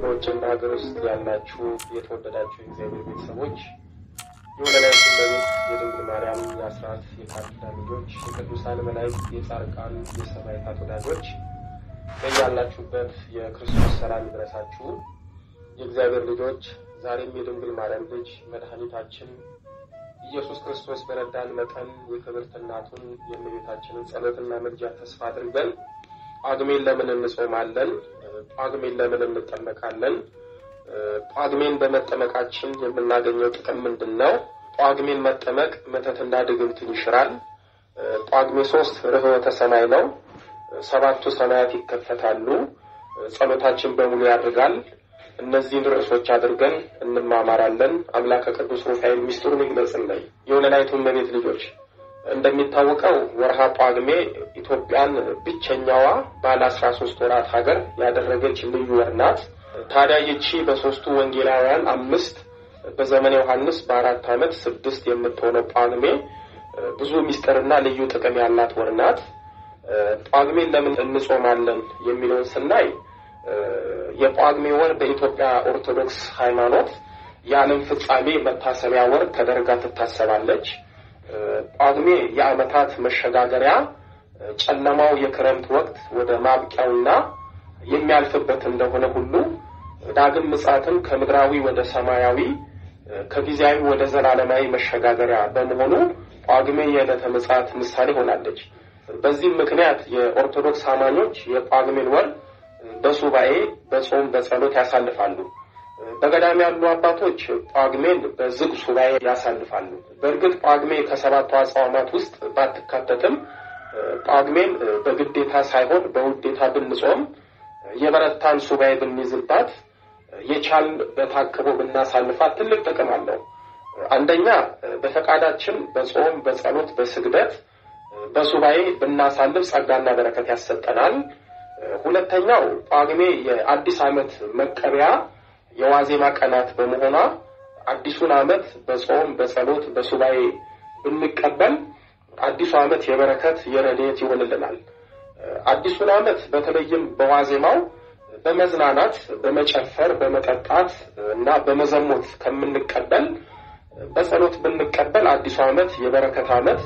በውጭና ሀገር ውስጥ ያላችሁ የተወደዳችሁ የእግዚአብሔር ቤተሰቦች የወለላይቱ እመቤት የድንግል ማርያም የአስራት የቃል ኪዳን ልጆች የቅዱሳን መላእክት የጻድቃን የሰማዕታት ወዳጆች በያላችሁበት የክርስቶስ ሰላም ይድረሳችሁ። የእግዚአብሔር ልጆች ዛሬም የድንግል ማርያም ልጅ መድኃኒታችን ኢየሱስ ክርስቶስ በረዳን መጠን የክብርት እናቱን የእመቤታችንን ጸሎትና ምልጃ ተስፋ አድርገን ጳጉሜን ለምን እንጾማለን? ጳጉሜን ለምን እንጠመቃለን? ጳጉሜን በመጠመቃችን የምናገኘው ጥቅም ምንድን ነው? ጳጉሜን መጠመቅ መተትና ድግምትን ይሽራል። ጳጉሜ ሶስት ርኅወተ ሰማይ ነው። ሰባቱ ሰማያት ይከፈታሉ። ጸሎታችን በሙሉ ያድርጋል። እነዚህን ርዕሶች አድርገን እንማማራለን። አምላከ ቅዱስ ሩፋኤል ሚስጥሩን ይግለጽልን። የወለላይቱ እመቤት ልጆች እንደሚታወቀው ወርሃ ጳጉሜ ኢትዮጵያን ብቸኛዋ ባለ አስራ ሶስት ወራት ሀገር ያደረገች ልዩ ወር ናት። ታዲያ ይቺ በሶስቱ ወንጌላውያን አምስት በዘመነ ዮሐንስ በአራት ዓመት ስድስት የምትሆነው ጳጉሜ ብዙ ሚስጥርና ልዩ ጥቅም ያላት ወር ናት። ጳጉሜን ለምን እንጾማለን የሚለውን ስናይ የጳጉሜ ወር በኢትዮጵያ ኦርቶዶክስ ሃይማኖት የዓለም ፍጻሜ መታሰቢያ ወር ተደርጋ ትታሰባለች። ጳጉሜ የዓመታት መሸጋገሪያ፣ ጨለማው የክረምት ወቅት ወደ ማብቂያውና የሚያልፍበት እንደሆነ ሁሉ ዳግም ምጽአትም ከምድራዊ ወደ ሰማያዊ ከጊዜያዊ ወደ ዘላለማዊ መሸጋገሪያ በመሆኑ ጳጉሜ የዕለተ ምጽአት ምሳሌ ሆናለች። በዚህም ምክንያት የኦርቶዶክስ አማኞች የጳጉሜን ወር በሱባኤ በጾም በጸሎት ያሳልፋሉ። በገዳም ያሉ አባቶች ጳጉሜን በዝግ ሱባኤ ያሳልፋሉ። በእርግጥ ጳጉሜ ከሰባቱ አጽዋማት ውስጥ ባትካተትም ጳጉሜን በግዴታ ሳይሆን በውዴታ ብንጾም የበረታን ሱባኤ ብንይዝባት የቻል በታቅቦ ብናሳልፋት ትልቅ ጥቅም አለው። አንደኛ በፈቃዳችን በጾም በጸሎት በስግደት በሱባኤ ብናሳልፍ ጸጋና በረከት ያሰጠናል። ሁለተኛው ጳጉሜ የአዲስ ዓመት መቀበያ የዋዜማ ቀናት በመሆኗ አዲሱን ዓመት በጾም በጸሎት በሱባኤ ብንቀበል አዲሱ ዓመት የበረከት የረድኤት ይሆንልናል። አዲሱን ዓመት በተለይም በዋዜማው በመዝናናት በመጨፈር በመጠጣት እና በመዘሞት ከምንቀበል በጸሎት ብንቀበል አዲሱ ዓመት የበረከት ዓመት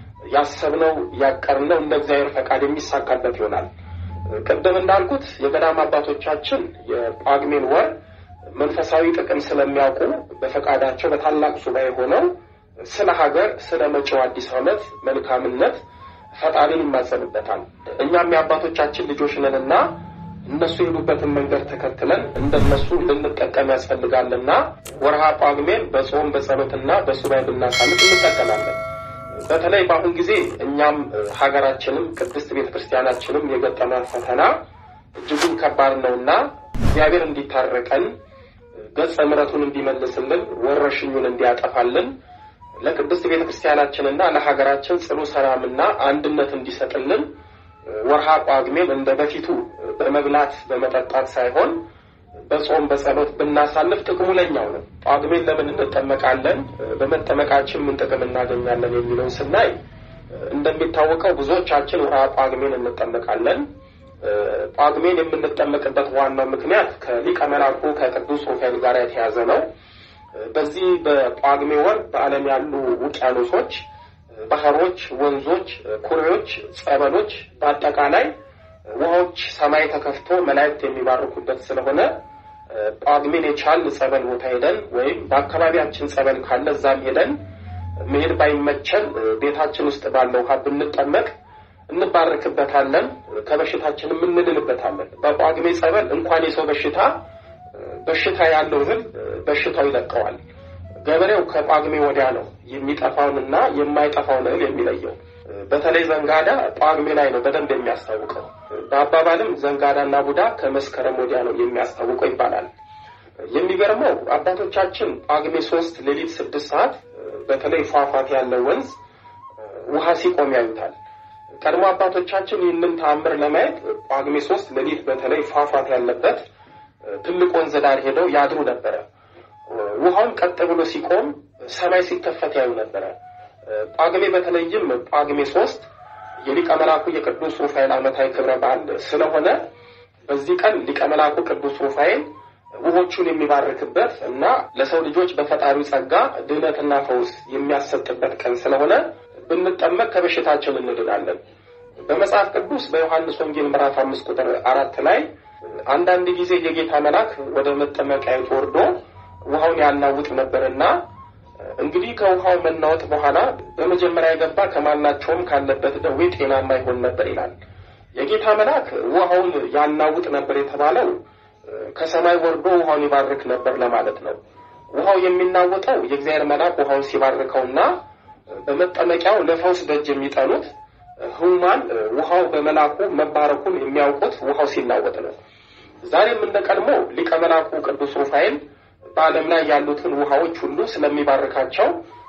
ያሰብነው ያቀርነው እንደ እግዚአብሔር ፈቃድ የሚሳካበት ይሆናል። ቅድም እንዳልኩት የገዳም አባቶቻችን የጳጉሜን ወር መንፈሳዊ ጥቅም ስለሚያውቁ በፈቃዳቸው በታላቅ ሱባኤ ሆነው ስለ ሀገር፣ ስለ መጪው አዲስ ዓመት መልካምነት ፈጣሪን ይማጸኑበታል። እኛም የአባቶቻችን ልጆች ነንና እነሱ የሄዱበትን መንገድ ተከትለን እንደነሱ ልንጠቀም ያስፈልጋልና ወርሃ ጳጉሜን በጾም በጸሎትና በሱባኤ ብናሳልፍ እንጠቀማለን። በተለይ በአሁን ጊዜ እኛም ሀገራችንም ቅድስት ቤተ ክርስቲያናችንም የገጠመን ፈተና እጅጉን ከባድ ነውና እግዚአብሔር እንዲታረቀን ገጸ ምሕረቱን እንዲመልስልን ወረሽኙን እንዲያጠፋልን ለቅድስት ቤተ ክርስቲያናችንና ለሀገራችን ጽኑ ሰላምና አንድነት እንዲሰጥልን ወርሃ ጳጉሜን እንደ በፊቱ በመብላት በመጠጣት ሳይሆን በጾም በጸሎት ብናሳልፍ ጥቅሙ ለኛው ነው። ጳጉሜን ለምን እንጠመቃለን? በመጠመቃችን ምን ጥቅም እናገኛለን? የሚለውን ስናይ እንደሚታወቀው ብዙዎቻችን ወርሃ ጳጉሜን እንጠመቃለን። ጳጉሜን የምንጠመቅበት ዋናው ምክንያት ከሊቀ መላኩ ከቅዱስ ሩፋኤል ጋር የተያዘ ነው። በዚህ በጳጉሜ ወር በዓለም ያሉ ውቅያኖሶች፣ ባህሮች፣ ወንዞች፣ ኩሬዎች፣ ጸበሎች፣ በአጠቃላይ ውሃዎች ሰማይ ተከፍቶ መላእክት የሚባርኩበት ስለሆነ ጳጉሜን የቻል ጸበል ቦታ ሄደን ወይም በአካባቢያችን ጸበል ካለ እዛም ሄደን መሄድ ባይመቸን ቤታችን ውስጥ ባለው ውሃ ብንጠመቅ እንባረክበታለን፣ ከበሽታችንም እንድንበታለን። በጳጉሜ ጸበል እንኳን የሰው በሽታ በሽታ ያለው እህል በሽታው ይለቀዋል። ገበሬው ከጳጉሜ ወዲያ ነው የሚጠፋውንና የማይጠፋውን እህል የሚለየው። በተለይ ዘንጋዳ ጳጉሜ ላይ ነው በደንብ የሚያስታውቀው። በአባባልም ዘንጋዳና ቡዳ ከመስከረም ወዲያ ነው የሚያስታውቀው ይባላል። የሚገርመው አባቶቻችን ጳጉሜ ሶስት ሌሊት ስድስት ሰዓት በተለይ ፏፏቴ ያለው ወንዝ ውሃ ሲቆም ያዩታል። ቀድሞ አባቶቻችን ይህንን ተአምር ለማየት ጳጉሜ ሶስት ሌሊት በተለይ ፏፏቴ ያለበት ትልቅ ወንዝ ዳር ሄደው ያድሩ ነበረ። ውሃውን ቀጥ ብሎ ሲቆም ሰማይ ሲከፈት ያዩ ነበረ። ጳጉሜ በተለይም ጳጉሜ ሶስት የሊቀ መላኩ የቅዱስ ሩፋኤል ዓመታዊ ክብረ በዓል ስለሆነ በዚህ ቀን ሊቀ መላኩ ቅዱስ ሩፋኤል ውሆቹን የሚባርክበት እና ለሰው ልጆች በፈጣሪው ጸጋ ድህነትና ፈውስ የሚያሰጥበት ቀን ስለሆነ ብንጠመቅ ከበሽታችን እንድናለን። በመጽሐፍ ቅዱስ በዮሐንስ ወንጌል ምዕራፍ አምስት ቁጥር አራት ላይ አንዳንድ ጊዜ የጌታ መልአክ ወደ መጠመቂያዊቱ ወርዶ ውሃውን ያናውጥ ነበርና እንግዲህ ከውሃው መናወጥ በኋላ በመጀመሪያ የገባ ከማናቸውም ካለበት ደዌ ጤናማ ይሆን ነበር ይላል። የጌታ መልአክ ውሃውን ያናውጥ ነበር የተባለው ከሰማይ ወርዶ ውሃውን ይባርክ ነበር ለማለት ነው። ውሃው የሚናወጠው የእግዚአብሔር መልአክ ውሃውን ሲባርከውና በመጠመቂያው ለፈውስ ደጅ የሚጠኑት ህሙማን ውሃው በመልአኩ መባረኩን የሚያውቁት ውሃው ሲናወጥ ነው። ዛሬም እንደ ቀድሞ ሊቀ መልአኩ ቅዱስ ሩፋኤል በዓለም ላይ ያሉትን ውሃዎች ሁሉ ስለሚባርካቸው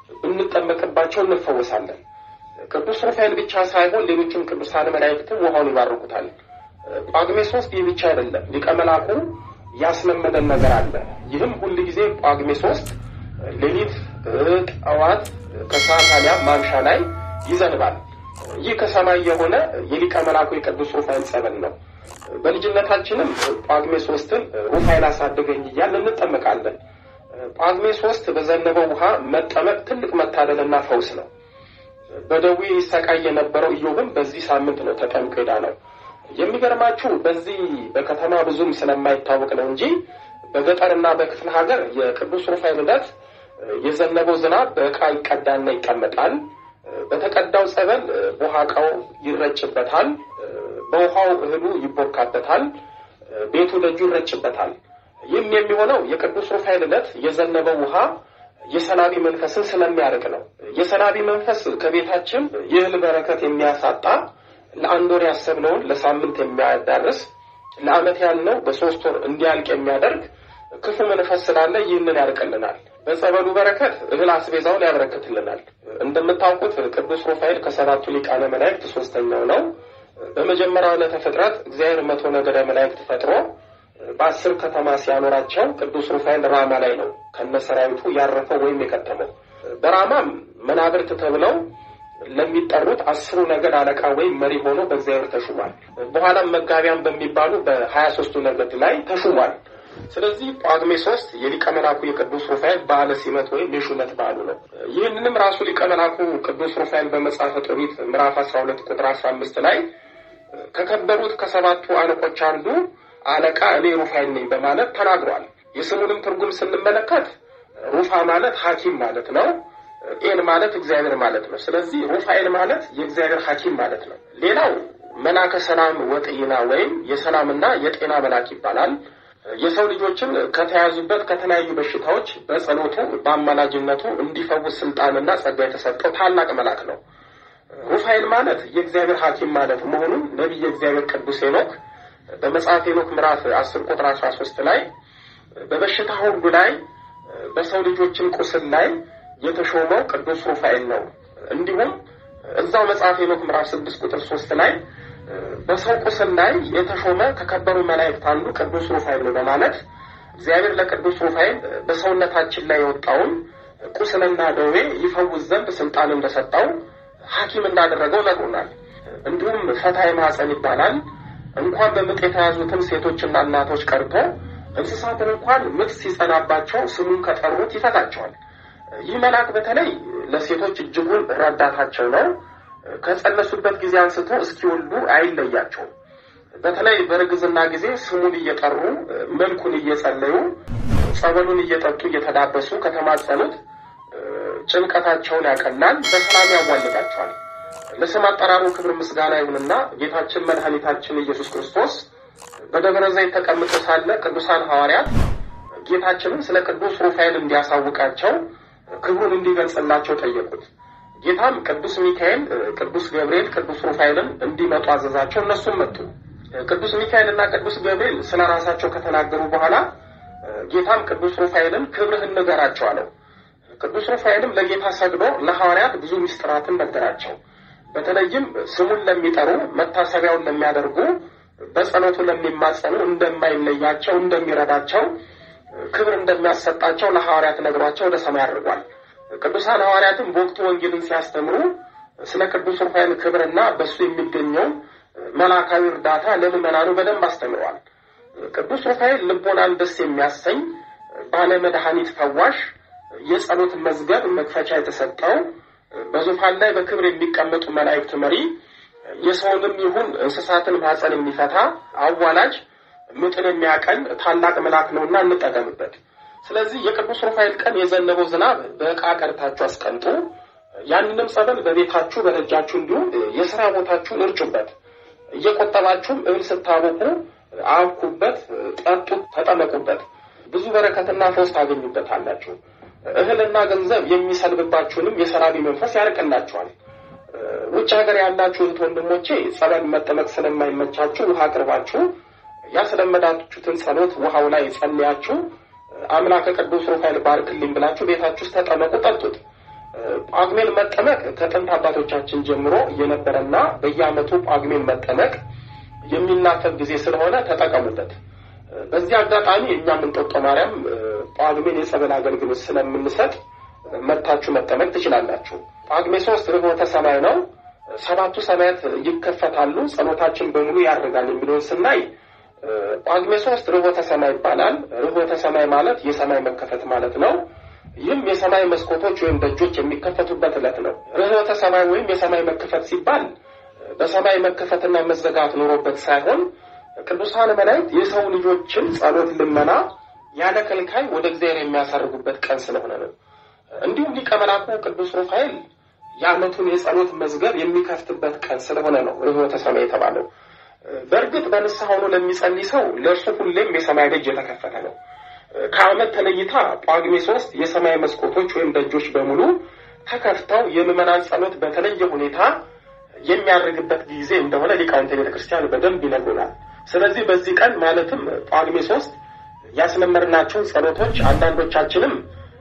ብንጠመቅባቸው እንፈወሳለን። ቅዱስ ሩፋኤል ብቻ ሳይሆን ሌሎችም ቅዱሳን መላእክትም ውሃውን ይባርኩታል። ጳጉሜ ሶስት ይህ ብቻ አይደለም። ሊቀ መልአኩ ያስለመደን ነገር አለ። ይህም ሁል ጊዜ ጳጉሜ ሶስት ሌሊት፣ ጠዋት፣ ከሰዓት አሊያም ማምሻ ላይ ይዘንባል። ይህ ከሰማይ የሆነ የሊቀ መልአኩ የቅዱስ ሩፋኤል ጸበል ነው። በልጅነታችንም ጳጉሜ ሶስትን ሩፋኤል አሳደገኝ እያል እንጠመቃለን። ጳጉሜ ሶስት በዘነበው ውሃ መጠመቅ ትልቅ መታደልና ፈውስ ነው። በደዌ ይሰቃይ የነበረው ኢዮብም በዚህ ሳምንት ነው ተጠምቆ ነው። የሚገርማችሁ በዚህ በከተማ ብዙም ስለማይታወቅ ነው እንጂ በገጠርና በክፍለ ሀገር የቅዱስ ሩፋኤል ዕለት የዘነበው ዝናብ በዕቃ ይቀዳና ይቀመጣል። በተቀዳው ጸበል በውሃቃው ይረጭበታል። በውሃው እህሉ ይቦካበታል። ቤቱ ደጁ ይረጭበታል። ይህም የሚሆነው የቅዱስ ሩፋኤል ዕለት የዘነበው ውሃ የሰላቢ መንፈስን ስለሚያርቅ ነው። የሰላቢ መንፈስ ከቤታችን የእህል በረከት የሚያሳጣ ለአንድ ወር ያሰብነውን ለሳምንት የሚያዳርስ ለዓመት ያልነው በሶስት ወር እንዲያልቅ የሚያደርግ ክፉ መንፈስ ስላለ ይህንን ያርቅልናል። በጸበሉ በረከት እህል አስቤዛውን ያበረክትልናል። እንደምታውቁት ቅዱስ ሩፋኤል ከሰባቱ ሊቃነ መላእክት ሶስተኛው ነው። በመጀመሪያው ዕለተ ፍጥረት እግዚአብሔር መቶ ነገደ መላእክት ፈጥሮ በአስር ከተማ ሲያኖራቸው ቅዱስ ሩፋኤል ራማ ላይ ነው ከነሰራዊቱ ያረፈው ወይም የከተመው። በራማም መናብርት ተብለው ለሚጠሩት አስሩ ነገድ አለቃ ወይም መሪ ሆኖ በእግዚአብሔር ተሹሟል። በኋላም መጋቢያን በሚባሉ በሀያ ሶስቱ ነገድ ላይ ተሹሟል። ስለዚህ ጳጉሜ ሶስት የሊቀ መላኩ የቅዱስ ሩፋኤል በዓለ ሲመት ወይም የሹመት በዓሉ ነው። ይህንንም ራሱ ሊቀ መላኩ ቅዱስ ሩፋኤል በመጽሐፈ ጦቢት ምዕራፍ አስራ ሁለት ቁጥር አስራ አምስት ላይ ከከበሩት ከሰባቱ አለቆች አንዱ አለቃ እኔ ሩፋኤል ነኝ በማለት ተናግሯል። የስሙንም ትርጉም ስንመለከት ሩፋ ማለት ሐኪም ማለት ነው። ኤል ማለት እግዚአብሔር ማለት ነው። ስለዚህ ሩፋኤል ማለት የእግዚአብሔር ሐኪም ማለት ነው። ሌላው መላከ ሰላም ወጤና ወይም የሰላምና የጤና መልአክ ይባላል። የሰው ልጆችን ከተያዙበት ከተለያዩ በሽታዎች በጸሎቱ በአማላጅነቱ እንዲፈውስ ስልጣንና ጸጋ የተሰጠው ታላቅ መልአክ ነው። ሩፋኤል ማለት የእግዚአብሔር ሐኪም ማለት መሆኑን ነቢየ እግዚአብሔር ቅዱስ ሄኖክ በመጽሐፍ ሄኖክ ምዕራፍ አስር ቁጥር አስራ ሶስት ላይ በበሽታ ሁሉ ላይ በሰው ልጆችን ቁስል ላይ የተሾመው ቅዱስ ሩፋኤል ነው። እንዲሁም እዛው መጽሐፍ ሄኖክ ምዕራፍ ስድስት ቁጥር ሶስት ላይ በሰው ቁስል ላይ የተሾመ ከከበሩ መላእክት አንዱ ቅዱስ ሩፋኤል ነው በማለት እግዚአብሔር ለቅዱስ ሩፋኤል በሰውነታችን ላይ የወጣውን ቁስልና ደዌ ይፈውስ ዘንድ ስልጣን እንደሰጠው ሐኪም እንዳደረገው ነግሮናል። እንዲሁም ፈታይ ማኅፀን ይባላል። እንኳን በምጥ የተያዙትን ሴቶችና እናቶች ቀርቶ እንስሳትን እንኳን ምጥ ሲጸናባቸው ስሙን ከጠሩት ይፈታቸዋል። ይህ መልአክ በተለይ ለሴቶች እጅጉን ረዳታቸው ነው። ከጸነሱበት ጊዜ አንስቶ እስኪወልዱ አይለያቸውም። በተለይ በእርግዝና ጊዜ ስሙን እየጠሩ መልኩን እየጸለዩ ጸበሉን እየጠጡ እየተዳበሱ ከተማጸኑት ጭንቀታቸውን ያቀላል፣ በሰላም ያዋልዳቸዋል። ለስም አጠራሩ ክብር ምስጋና ይሁንና ጌታችን መድኃኒታችን ኢየሱስ ክርስቶስ በደብረ ዘይት ተቀምጦ ሳለ ቅዱሳን ሐዋርያት ጌታችንን ስለ ቅዱስ ሩፋኤል እንዲያሳውቃቸው ክብሩን እንዲገልጽላቸው ጠየቁት። ጌታም ቅዱስ ሚካኤል፣ ቅዱስ ገብርኤል፣ ቅዱስ ሩፋኤልን እንዲመጡ አዘዛቸው። እነሱም መጡ። ቅዱስ ሚካኤል እና ቅዱስ ገብርኤል ስለ ራሳቸው ከተናገሩ በኋላ ጌታም ቅዱስ ሩፋኤልን ክብርህን ንገራቸው አለው። ቅዱስ ሩፋኤልም ለጌታ ሰግዶ ለሐዋርያት ብዙ ምስጢራትን ነገራቸው። በተለይም ስሙን ለሚጠሩ መታሰቢያውን ለሚያደርጉ በጸሎቱ ለሚማጸኑ እንደማይለያቸው እንደሚረዳቸው ክብር እንደሚያሰጣቸው ለሐዋርያት ነግሯቸው ወደ ሰማይ አድርጓል። ቅዱሳን ሐዋርያትም በወቅቱ ወንጌልን ሲያስተምሩ ስለ ቅዱስ ሩፋኤል ክብርና በእሱ የሚገኘው መላካዊ እርዳታ ለምዕመናኑ በደንብ አስተምረዋል። ቅዱስ ሩፋኤል ልቦናን ደስ የሚያሰኝ ባለ መድኃኒት ፈዋሽ የጸሎት መዝገብ መክፈቻ የተሰጠው በዙፋን ላይ በክብር የሚቀመጡ መላእክት መሪ የሰውንም ይሁን እንስሳትን ማኅፀን የሚፈታ አዋላጅ ምጥን የሚያቀል ታላቅ መልአክ ነውና እንጠቀምበት። ስለዚህ የቅዱስ ሩፋኤል ቀን የዘነበው ዝናብ በዕቃ ቀድታችሁ አስቀምጡ። ያንንም ጸበል በቤታችሁ በደጃችሁ እንዲሁም የስራ ቦታችሁን እርጩበት። እየቆጠባችሁም እህል ስታቦኩ አብኩበት፣ ጠጡት፣ ተጠመቁበት። ብዙ በረከትና ፈውስ ታገኙበታላችሁ። እህልና ገንዘብ የሚሰልብባችሁንም የሰራቢ መንፈስ ያርቅላችኋል። ውጭ ሀገር ያላችሁ እህት ወንድሞቼ ጸበል መጠመቅ ስለማይመቻችሁ ውሃ አቅርባችሁ ያስለመዳችሁትን ጸሎት ውሃው ላይ ጸልያችሁ አምላከ ቅዱስ ሩፋኤል ባርክልኝ ብላችሁ ቤታችሁ ውስጥ ተጠመቁ፣ ጠጡት። ጳጉሜን መጠመቅ ከጥንት አባቶቻችን ጀምሮ የነበረና በየዓመቱ ጳጉሜን መጠመቅ የሚናፈቅ ጊዜ ስለሆነ ተጠቀሙበት። በዚህ አጋጣሚ እኛም እንጦጦ ማርያም ጳጉሜን የጸበል አገልግሎት ስለምንሰጥ መጥታችሁ መጠመቅ ትችላላችሁ። ጳጉሜ ሶስት ርኅወተ ሰማይ ነው። ሰባቱ ሰማያት ይከፈታሉ፣ ጸሎታችን በሙሉ ያደርጋል የሚለውን ስናይ ጳጉሜ ሶስት ርኅወተ ሰማይ ይባላል። ርኅወተ ሰማይ ማለት የሰማይ መከፈት ማለት ነው። ይህም የሰማይ መስኮቶች ወይም ደጆች የሚከፈቱበት ዕለት ነው። ርኅወተ ሰማይ ወይም የሰማይ መከፈት ሲባል በሰማይ መከፈትና መዘጋት ኖሮበት ሳይሆን ቅዱሳን መላእክት የሰው ልጆችን ጸሎት፣ ልመና ያለ ከልካይ ወደ እግዚአብሔር የሚያሳርጉበት ቀን ስለሆነ ነው። እንዲሁም ሊቀ መላኩ ቅዱስ ሩፋኤል የዓመቱን የጸሎት መዝገብ የሚከፍትበት ቀን ስለሆነ ነው ርኅወተ ሰማይ የተባለው። በእርግጥ በንስሐ ሆኖ ለሚጸልይ ሰው ለእርሱ ሁሌም የሰማይ ደጅ የተከፈተ ነው። ከዓመት ተለይታ ጳጉሜ ሶስት የሰማይ መስኮቶች ወይም ደጆች በሙሉ ተከፍተው የምዕመናን ጸሎት በተለየ ሁኔታ የሚያደርግበት ጊዜ እንደሆነ ሊቃውንተ ቤተ ክርስቲያን በደንብ ይነግሩናል። ስለዚህ በዚህ ቀን ማለትም ጳጉሜ ሶስት ያስለመድናቸውን ጸሎቶች አንዳንዶቻችንም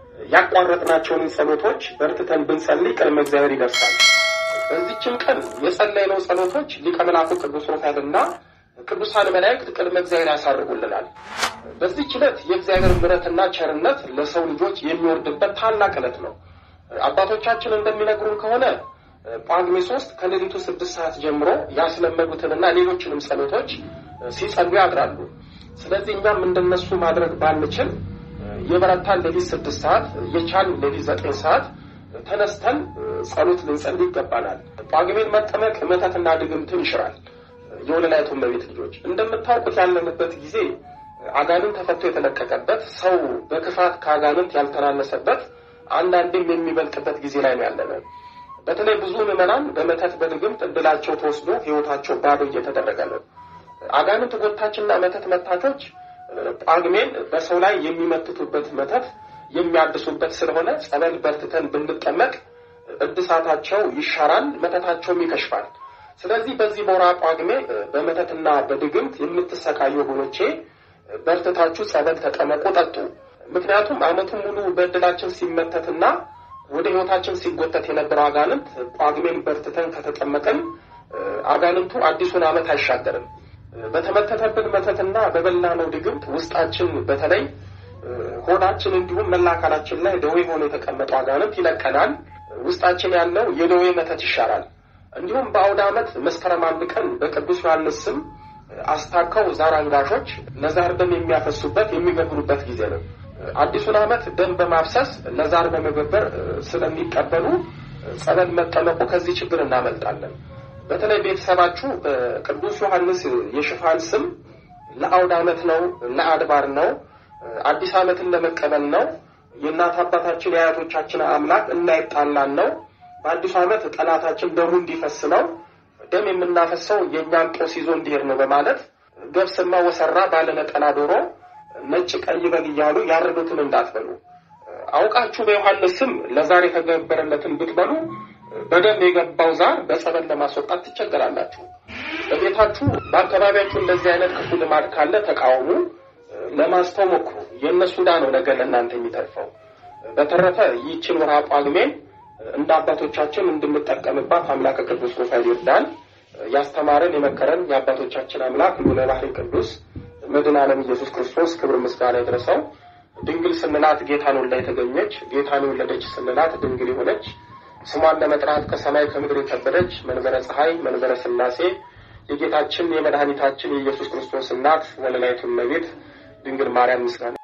ያቋረጥናቸውን ጸሎቶች በርትተን ብንጸልይ ቅድመ እግዚአብሔር ይደርሳል። በዚችም ቀን የጸለይነው ጸሎቶች ሊቀ መላኩ ቅዱስ ሩፋኤልና ቅዱሳን መላእክት ቅድመ እግዚአብሔር ያሳርጉልናል። በዚች ዕለት የእግዚአብሔር ምሕረትና ቸርነት ለሰው ልጆች የሚወርድበት ታላቅ ዕለት ነው። አባቶቻችን እንደሚነግሩን ከሆነ ጳጉሜ ሶስት ከሌሊቱ ስድስት ሰዓት ጀምሮ ያስለመዱትንና ሌሎችንም ጸሎቶች ሲጸሉ ያድራሉ። ስለዚህ እኛም እንደነሱ ማድረግ ባንችል የበረታን ሌሊት ስድስት ሰዓት የቻልን ሌሊት ዘጠኝ ሰዓት ተነስተን ጸሎት ልንጸልይ ይገባናል። ጳጉሜን መጠመቅ መተትና ድግምትን ይሽራል። የወለላይቱ እመቤት ልጆች እንደምታውቁት ያለንበት ጊዜ አጋንንት ተፈቶ የተለቀቀበት ሰው በክፋት ከአጋንንት ያልተናነሰበት አንዳንድም የሚበልጥበት ጊዜ ላይ ነው ያለነ። በተለይ ብዙ ምዕመናን በመተት በድግምት እድላቸው ተወስዶ ሕይወታቸው ባዶ እየተደረገ ነው። አጋንንት ጎታችንና መተት መታቾች ጳጉሜን በሰው ላይ የሚመትቱበት መተት የሚያድሱበት ስለሆነ ጸበል በርትተን ብንጠመቅ እድሳታቸው ይሻራል፣ መተታቸውም ይከሽፋል። ስለዚህ በዚህ በወርሃ ጳጉሜ በመተትና በድግምት የምትሰቃዩ ወገኖቼ በርትታችሁ ጸበል ተጠመቁ፣ ጠጡ። ምክንያቱም ዓመቱን ሙሉ በእድላችን ሲመተትና ወደ ሕይወታችን ሲጎተት የነበረው አጋንንት ጳጉሜን በርትተን ከተጠመቅን አጋንንቱ አዲሱን ዓመት አይሻገርም። በተመተተብን መተትና በበላነው ድግምት ውስጣችን በተለይ ሆዳችን እንዲሁም መላ አካላችን ላይ ደዌ ሆኖ የተቀመጠው አጋንንት ይለቀናል። ውስጣችን ያለው የደዌ መተት ይሻራል። እንዲሁም በአውደ ዓመት መስከረም አንድ ቀን በቅዱስ ዮሐንስ ስም አስታከው ዛር አንጋሾች ለዛር ደም የሚያፈሱበት የሚገብሩበት ጊዜ ነው። አዲሱን ዓመት ደም በማፍሰስ ለዛር በመገበር ስለሚቀበሉ ጸበል መጠመቁ ከዚህ ችግር እናመልጣለን። በተለይ ቤተሰባችሁ በቅዱስ ዮሐንስ የሽፋን ስም ለአውደ ዓመት ነው፣ ለአድባር ነው፣ አዲስ ዓመትን ለመቀበል ነው፣ የእናት አባታችን የአያቶቻችን አምላክ እንዳይጣላን ነው፣ በአዲሱ ዓመት ጠላታችን ደሙ እንዲፈስ ነው፣ ደም የምናፈሰው የእኛን ጦስ ይዞ እንዲሄድ ነው በማለት ገብስማ ወሰራ ባለ ነጠላ ዶሮ ነጭ ቀይ በግ እያሉ ያረዱትን እንዳትበሉ። አውቃችሁ በዮሐንስ ስም ለዛር የተገበረለትን ብትበሉ በደም የገባው ዛር በጸበል ለማስወጣት ትቸገራላችሁ። በቤታችሁ በአካባቢያችሁ እንደዚህ አይነት ክፉ ልማድ ካለ ተቃውሙ፣ ለማስተው ሞክሩ። የእነሱ ዕዳ ነው ነገ ለእናንተ የሚተርፈው። በተረፈ ይህችን ወርሃ ጳጉሜን እንደ አባቶቻችን እንድንጠቀምባት አምላከ ቅዱስ ሩፋኤል ይርዳን። ያስተማረን የመከረን የአባቶቻችን አምላክ ልዑለ ባሕርይ ቅዱስ መድኃኔ ዓለም ኢየሱስ ክርስቶስ ክብር ምስጋና ይድረሰው። ድንግል ስንላት ጌታን ወልዳ የተገኘች ጌታን የወለደች ስንላት ድንግል የሆነች ስሟን ለመጥራት ከሰማይ ከምድር የከበደች መንበረ ፀሐይ መንበረ ሥላሴ የጌታችን የመድኃኒታችን የኢየሱስ ክርስቶስ እናት ወለላይቱ እመቤት ድንግል ማርያም ምስጋና